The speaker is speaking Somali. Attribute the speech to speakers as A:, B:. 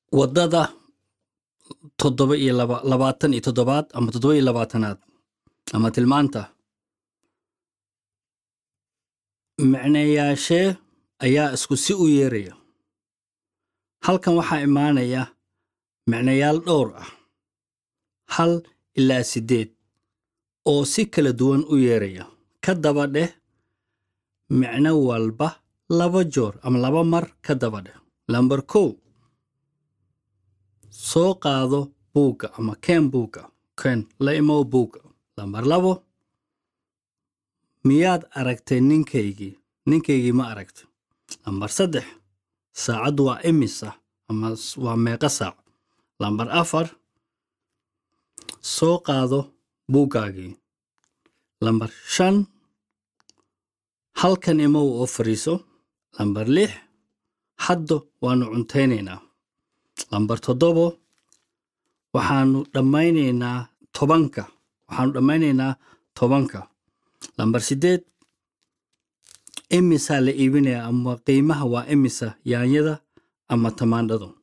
A: waddada toddoba iyo laba labaatan iyo toddobaad ama toddoba iyo labaatanaad ama tilmaanta micnayaashee ayaa isku si u yeeraya halkan waxaa imaanaya micnayaal dhowr ah hal ilaa siddeed oo si kala duwan u yeeraya ka daba dheh micno walba laba joor ama laba mar ka daba dheh lambar kow soo qaado buugga ama keen buugga keen la imow buugga lambar labo miyaad aragtay ninkaygii ninkaygii ma aragta lambar saddex saacaddu waa imisa ama waa meeqa saac lambar afar soo qaado buuggaagii lambar shan halkan imow oo fariiso lambar lix hadda waannu cuntaynaynaa lambar toddobo waxaannu dhammaynaynaa tobanka waxaannu dhammaynaynaa tobanka lambar siddeed imisaa la iibinayaa ama qiimaha waa imisa yaanyada ama tamaandhadu